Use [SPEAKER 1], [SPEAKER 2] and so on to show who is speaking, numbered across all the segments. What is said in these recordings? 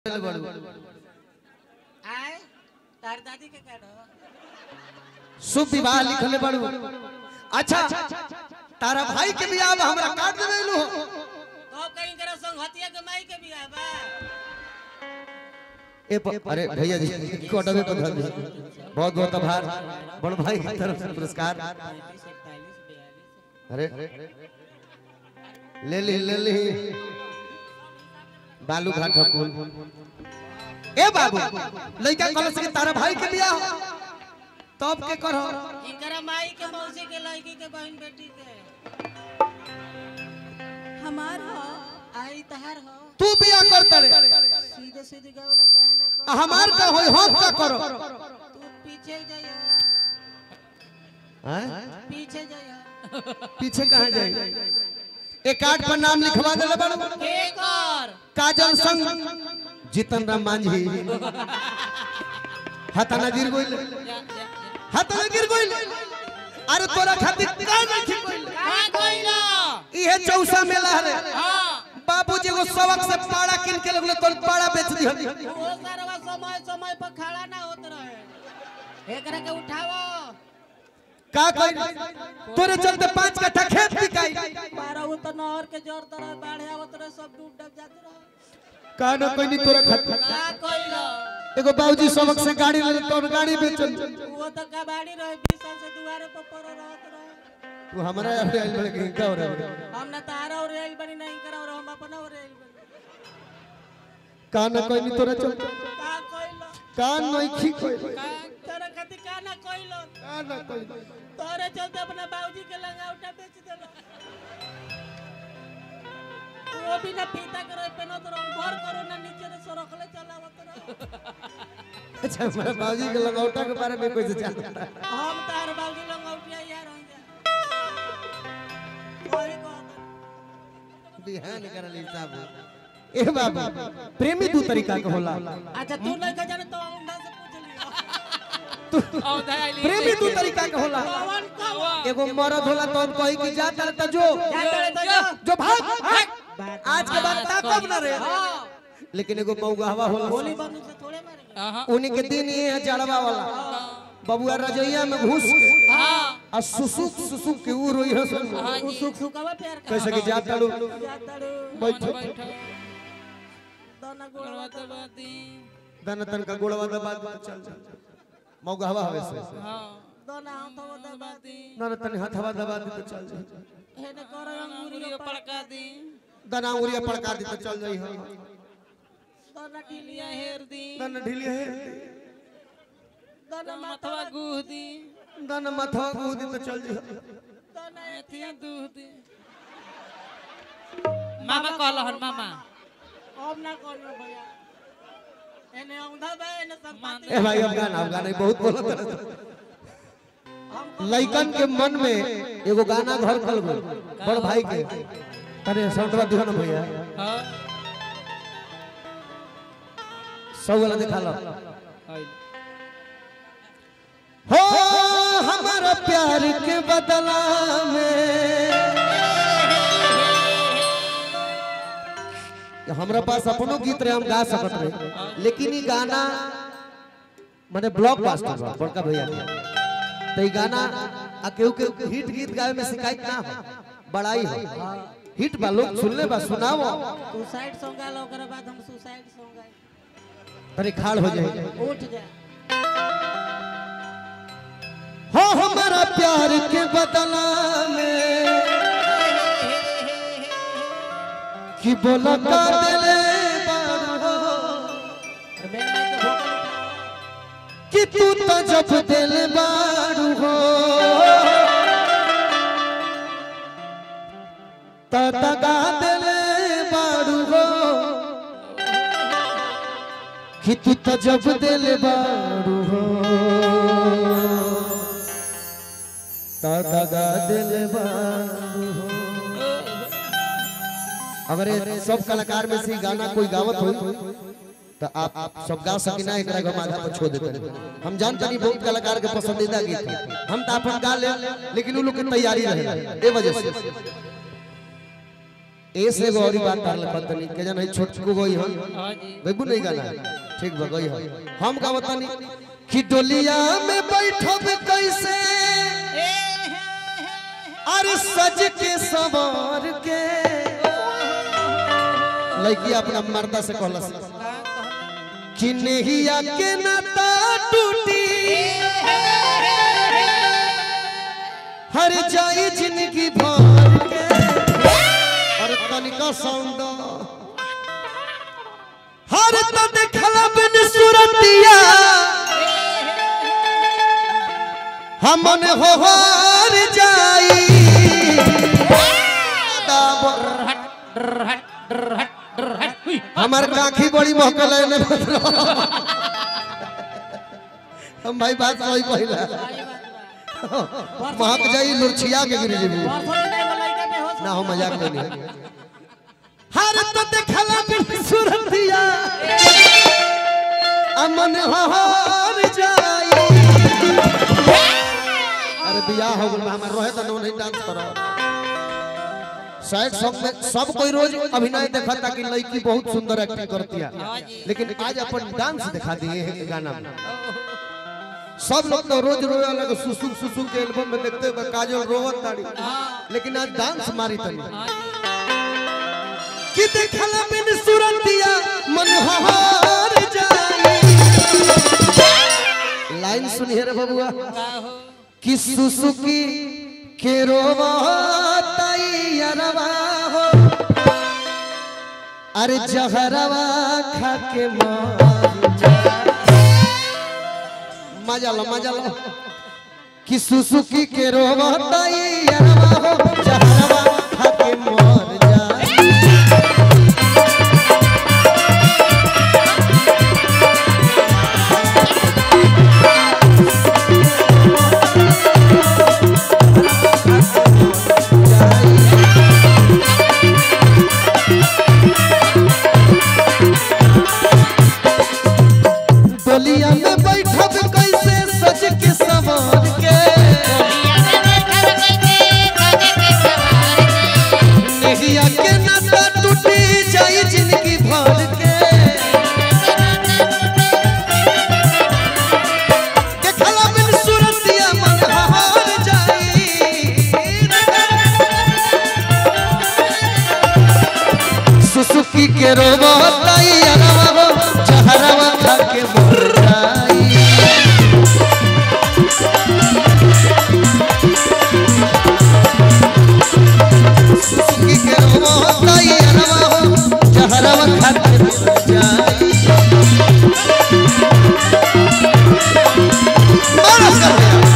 [SPEAKER 1] बड़ू
[SPEAKER 2] आय तार दादी के काढो
[SPEAKER 1] शुभ विवाह लिखले बड़ू अच्छा तारा भाई के बियाह में हमरा काट देलू
[SPEAKER 2] तो कहीं करो संग हतिया के माई के बियाह बा
[SPEAKER 1] ए प- अरे भैया जी कोटवे पर धर दी बहुत बहुत आभार बड़ भाई की तरफ से पुरस्कार
[SPEAKER 2] 35 41 42
[SPEAKER 1] अरे ले ली ले ली बालू घाट हकुल ए बाबू लइका कलश के तारा भाई के बियाह हो। तब के करहो
[SPEAKER 2] इनकरा माई के मौसी के लड़की के बहन बेटी के हमार हो आई तहार हो
[SPEAKER 1] तू बियाह करता रे
[SPEAKER 2] सीधे सीधे गाँव ना कहे ना
[SPEAKER 1] आ हमार का होई हम का करो
[SPEAKER 2] तू पीछे जाइयो
[SPEAKER 1] हैं?
[SPEAKER 2] पीछे जाइयो
[SPEAKER 1] पीछे कहाँ जाए एक कार्ड पर नाम लिखवा दे बड़ू
[SPEAKER 2] एक और
[SPEAKER 1] काजल संग जीतन राम मांझी हताना गिर गोइल हताना गिर गोइल अरे तोरा खातिर का नहीं गोइल
[SPEAKER 2] का कोइला
[SPEAKER 1] इहे चौसा मेला रे
[SPEAKER 2] हां
[SPEAKER 1] बाबूजी एगो सबक से पाड़ा किन के लगले तोर पाड़ा बेच दी
[SPEAKER 2] वो सारा समय समय पर खड़ा ना होत रहे एकरा के उठाओ
[SPEAKER 1] का कइल तोरे चलते पांच कट्ठा खेत बिकाई
[SPEAKER 2] बारह वो तो नहर के जोर तरह बाढ़ आवत रहे सब डूब डब जाते रहे
[SPEAKER 1] का न कोई नहीं तोरा खातिर
[SPEAKER 2] का कोइला
[SPEAKER 1] एगो बाबूजी सबक से गाड़ी ले तोर गाड़ी बेचल
[SPEAKER 2] वो तो कबाड़ी रहे बीस साल से दुआरे पर पड़ रहत रहे
[SPEAKER 1] तू हमरा यहाँ पे आइल बड़े कि का हो रहा है
[SPEAKER 2] हम ना तारा और रेल बनी नहीं करा और हम अपना और रेल बनी
[SPEAKER 1] का न कोई नहीं तोरा चलते
[SPEAKER 2] का कोइला
[SPEAKER 1] का नहीं खी कोई
[SPEAKER 2] का तेरा खातिर का ना कोइला
[SPEAKER 1] का न कोई
[SPEAKER 2] तोरे चलते अपना बाबूजी के लंगावटा बेच देला वो भी ना पीता करे पेनो तो भर करो ना नीचे से सरकले चलावत रहे
[SPEAKER 1] अच्छा हमारे बाबूजी के लगौटा के बारे में कोई से जानता है?
[SPEAKER 2] हम तार बाबूजी लंगावटिया यार हो जा कोई को
[SPEAKER 1] बिहान करल हिसाब ए बाबू प्रेमी दू तरीका के होला
[SPEAKER 2] अच्छा तू नहीं का जाने तो औंधा से पूछ लियो
[SPEAKER 1] प्रेमी दू तरीका के होला
[SPEAKER 2] कौन कौन
[SPEAKER 1] एगो मर्द होला तो हम कही कि जा तर त जो
[SPEAKER 2] जाते रहे तो जा
[SPEAKER 1] जो भाग आज के बाद ताकब ना रे
[SPEAKER 2] हाँ
[SPEAKER 1] लेकिन एगो मौगहवा होला
[SPEAKER 2] गोली बंदूक से थोड़े मारेंगे
[SPEAKER 1] उन्हीं के दिन ये है जड़वा वाला बबुआ रजैया में घुस के आ सुसुक सुसुक के ऊ रोई हसन
[SPEAKER 2] वो सुख सुखावा प्यार का
[SPEAKER 1] कैसे कि जा तड़ू
[SPEAKER 2] जाता रे
[SPEAKER 1] बैठो
[SPEAKER 2] दाना गोड़वा दबाती
[SPEAKER 1] दन तन का गोड़वा दबा दे चल चल मौगहवा हवे से
[SPEAKER 2] दाना हाथ वो दबाती
[SPEAKER 1] दन तन हथवा दबा दे तो चल जाई
[SPEAKER 2] हेने कर अंगूरी पड़का दी
[SPEAKER 1] दन अंगुरिया पड़का दे तो चल जाई हम
[SPEAKER 2] दाना ढीलिया हेर दी
[SPEAKER 1] दन ढीली है
[SPEAKER 2] दाना माथवा गुह दी
[SPEAKER 1] दन मथवा कूद तो चल जाई
[SPEAKER 2] दाना एथिया दूह दी
[SPEAKER 3] मामा कहलहन मामा
[SPEAKER 2] अब ना करियो भैया एने औंधा बा एने संपत्ति
[SPEAKER 1] ए भाई अफगान अफगान बहुत बोलत रहे
[SPEAKER 2] हम
[SPEAKER 1] लइकन के मन में एगो गाना घर कल गल बड़ भाई के तने साउंडवा दिहो ना भैया
[SPEAKER 3] हाँ
[SPEAKER 1] सौ वाला दिखा लो हो हमारा प्यार के बदला में हमरा पास अपनो गीत रहे हम गा सकत रहे लेकिन ई गाना माने ब्लॉक बास्टर बा बड़का भैया के तो ई गाना आ केहू केहू हिट गीत गावे में शिकायत ना हो बड़ाई हो हिट बा लोग सुनले बा सुनाओ
[SPEAKER 2] तू साइड सॉन्ग गा लो ओकरा बाद हम सुसाइड सॉन्ग गाए
[SPEAKER 1] तनी खाड़ हो जाए
[SPEAKER 2] उठ जा
[SPEAKER 1] हो हमारा प्यार के बदला में कि बोला का दिले बारो
[SPEAKER 2] मैं मैं के भोकल उठा
[SPEAKER 1] कि तू तो जब दिल बारू हो तो दगा दिले बारू हो कि तू तो जब दिल बारू हो तो दगा दिल बारू हो अगर ये सब कलाकार में से गाना कोई गावत हो तो आप, आप सब गा सकी ना एकरा के माथा पर छोड़ देते हैं। हम जानते नहीं बहुत कलाकार के पसंदीदा गीत है। हम तो अपन गा ले लेकिन वो लोग की तैयारी रहे ए वजह से ऐसे एगो और बात तार पतनी के जन है छोटकू गई हन
[SPEAKER 2] हाँ जी
[SPEAKER 1] बेबू नहीं गाना ठीक बा गई हन हम का बतानी कि डोलिया में बैठब कैसे
[SPEAKER 2] ए, हे, हे,
[SPEAKER 1] अरे सज के सवार के लड़की अपना मर्दा से कहलस
[SPEAKER 2] का कहला?
[SPEAKER 1] कि नहिया के नाता टूटी हर जाई जिंदगी भर के अरे तनिका साउंड हर तो देखला बिन सुरतिया हमन हो हार जाई दाबर हमार काखी बड़ी महकल है ने हम भाई बात सही पहिला
[SPEAKER 2] सही बात बा।
[SPEAKER 1] महक जाई लुरछिया के गिर जेबू
[SPEAKER 2] परसों के टाइम में लइका बेहोश
[SPEAKER 1] ना
[SPEAKER 2] हो
[SPEAKER 1] हो मजाक नहीं हर तो देखला बिन सुरतिया अमन हार जाई अरे बियाह हो गइल बा, हमार रहे त नहीं डांस करो शायद सब में सब कोई रोज अभिनय देखा था कि लड़की बहुत सुंदर एक्टिंग करती है लेकिन आज अपन डांस दिखा दिए हैं गाना में सब लोग तो रोज रोए अलग सुसुक सुसुक के एल्बम में देखते हुए काजल रोवत ताड़ी लेकिन आज डांस मारी तनी
[SPEAKER 2] हाँ जी
[SPEAKER 1] कि देखला बिन सुरतिया मन हार जाई लाइन सुनिए रे बबुआ
[SPEAKER 2] का हो
[SPEAKER 1] कि सुसुकी के रोवताई अरवा हो अरे जहरवा खा के मार जा मजा लो मजा लो कि सुसुकी के रोवताई अरवा हो जहरवा खा के मार जा डोलिया में बैठब कैसे सज के सवार के नेहिया के नाता टूटी जाई जिंदगी भर के देखला बिन सुरतिया मन हार जाई सुसुकी के रोबताई अरवा हो जहरवा खा के मर जाई सुसुकी के रोबताई अरवा हो जहरवा खा के मर जाई बड़ा कर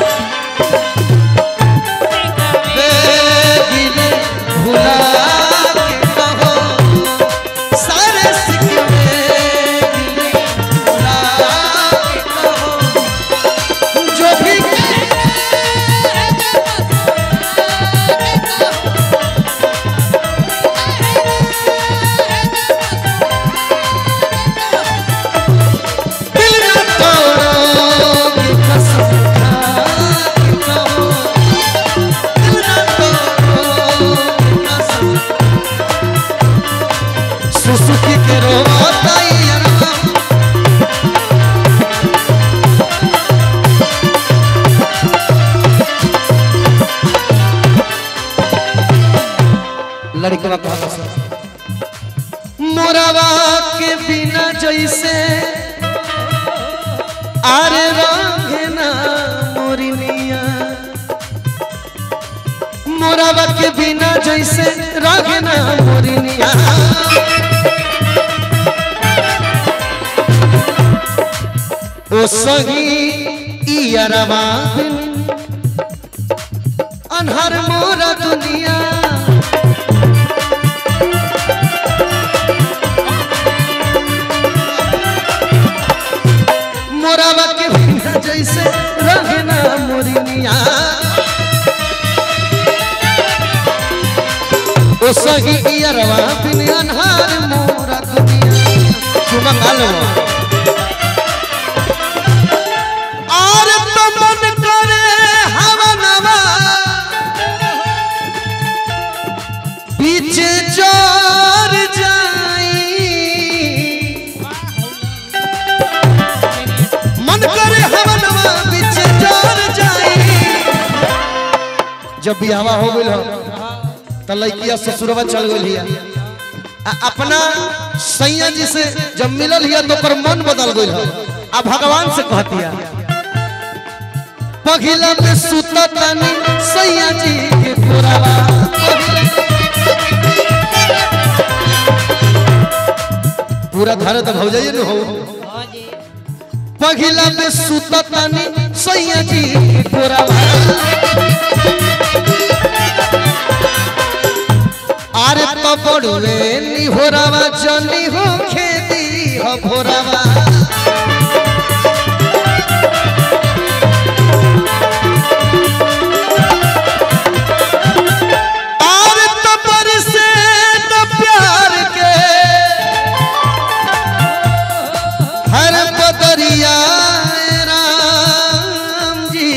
[SPEAKER 1] दिया दिल भुला के कहो सारे सिकवे दिल भुला के कहो जो भी दिल न तोड़ोगे कसम खा के कहो दिल न तोड़ोगे कसम सुसुकी के रोताई अरवा लड़कवा कहा मोरवा के बिना जैसे आरे रंगे ना मोरिनिया मोरवा के बिना जैसे रंगे ना मोरिनिया ओ सही इयरवा बिन अनहर मोरा दुनिया मोरावा के बिना जैसे रहना मोरिनिया ओ सही इयरवा बिन अनहार मोरा दुनिया चुमा कालो और तो मन करे हवा नवा बीच जो जब बियावा हो गइल हो त लड़किया ससुरवा चल गइल हिया आ अपना सैया जी से जब मिलल हिया तो ओकर मन बदल गइल हो आ भगवान से कहतिया पघिला में सुता तनी सैया जी के पुरावा पूरा धरे तो भौजाइए न हो
[SPEAKER 2] हाँ जी
[SPEAKER 1] पघिला में सुता तनी सैया जी के पुरावा अरे तो बड़ुए निहोरावा जनी हो खेती हो भोरावा और तो बरसे तो प्यार के हर बदरिया राम जी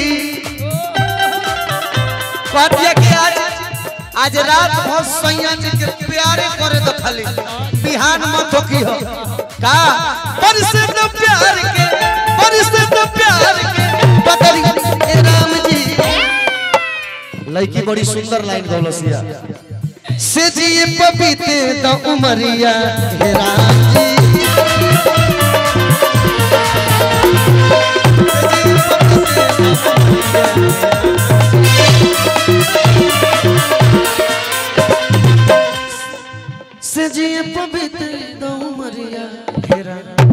[SPEAKER 1] कहतिया कि आज आज रात भर सैया जी के प्यारे करे तो खाली बिहान मत हो की हो का बरसे तो प्यार के बरसे तो प्यार के बदरिया ए राम जी लड़की बड़ी सुंदर लाइन गौलसिया से जी पपीते तो उमरिया हे राम जी से जी पपीते तो उमरिया हे राम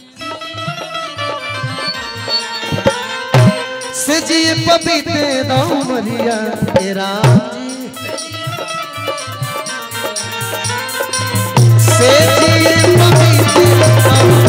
[SPEAKER 1] से जी पपीते तो उमरिया हे राम जी से जी पपीते तो